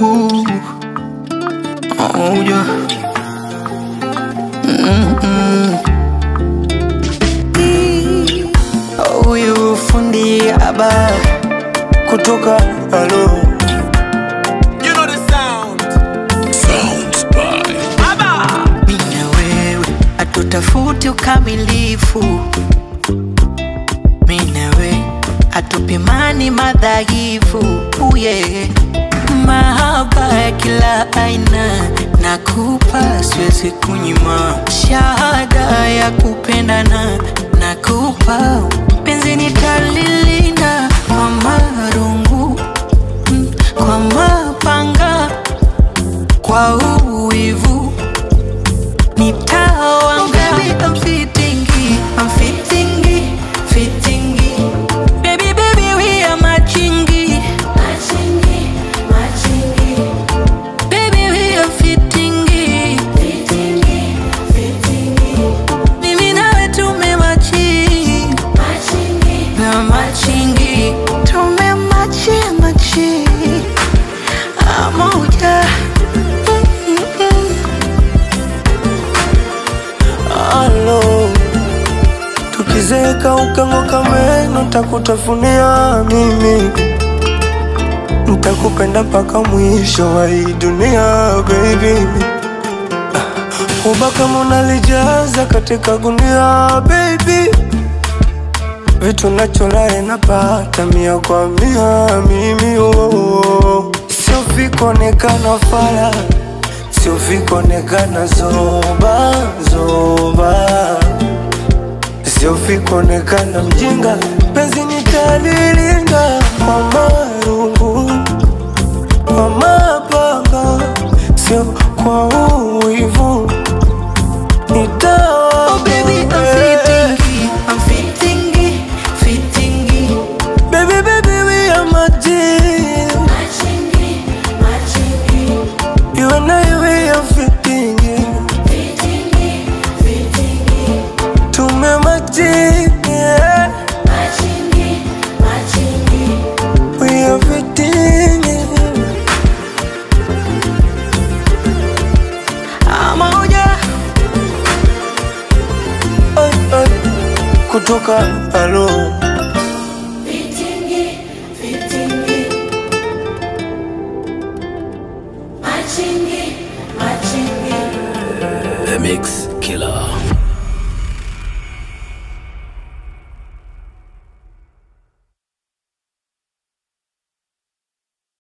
Ooh. Oh, yeah. Mm-mm. Huyu fundi aba kutoka alo You know the sound. Sounds by mimi na wewe hatutafuti ukamilifu, mimi na wewe hatupimani madhaifu. Uye mahaba ya kila aina nakupa, siwezi kunyima shahada ya kupendana nakupa, penzi nitalilinda kwa marungu mm, kwa mapanga kwa uwivu nitawanga baby I'm fitting I'm fitting fitting baby baby we are matching baby we are fitting mimi nawe tumematching na matching tumematching matching amoja Alo, tukizeka ukang'oka meno, takutafunia mimi, ntakupenda mpaka mwisho wa hii dunia baby. Uba kama unalijaza katika gunia baby, vitu nacholae napata mia kwa mia mimi oh. Sio vikuonekana fala, sio vikuonekana zoba zoba, sio vikuonekana mjinga, penzi nitalilinda kwa marungu kwa mapanga, sio kwa uwivu nitawa Oh baby, I'm fitting, I'm fitting, fitting. Baby, baby, we are magic. You and I, we are fitting. Tume magic, yeah. We are fitting. Amoja, Ay, ay. Kutoka alo The Mix.